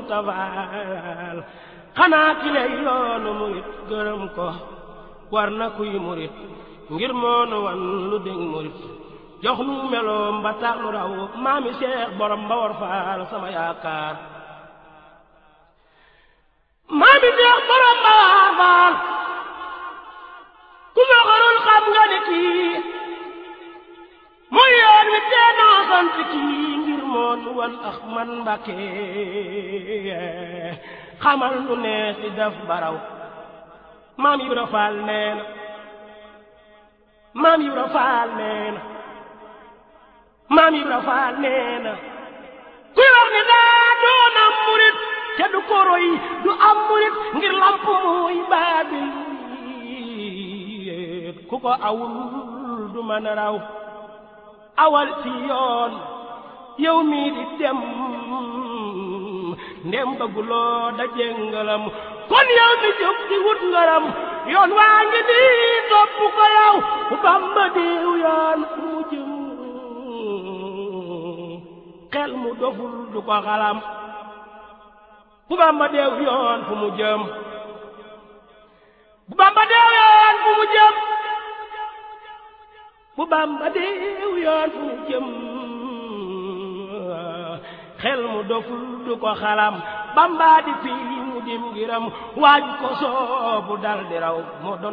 muntafaal xanaa ki lay yoonu murit gërëm ko war na kuy murit ngir moonu wan lu dégg murit jox nu meloom ba tax nu raw maami seex borom ba war faal sama yaakaar maami seex borom ba war faal ku ma xarul xam nga ne kii mooy yoon wi tee naa sant kii ngir moonu wan ax man mbàkke xamal nu nees di def baraw maam Ibra Faal nee na maam Ibra Faal nee na maam Ibra Faal nee na kuy wax ni daa doon am murit te du ko roy du am murit ngir lamp muy baabil ku ko awul du mën a raw awal ci yoon yow mii di dem ndem bëgguloo daje ngalam kon yow mi jóg di wut ngaram yoon waa ngi nii topp ko yow bu Bamba diw yoon fu mu jëm xel mu doful du ko xalam bu Bamba deew yoon fu mu jëm bu Bamba deew yoon fu mu jëm bu Bamba deew yoon fu mu jëm xel mu doful du ko xalam Bamba di fii mu dim ngiram waaj ko soobu dal di raw moo doon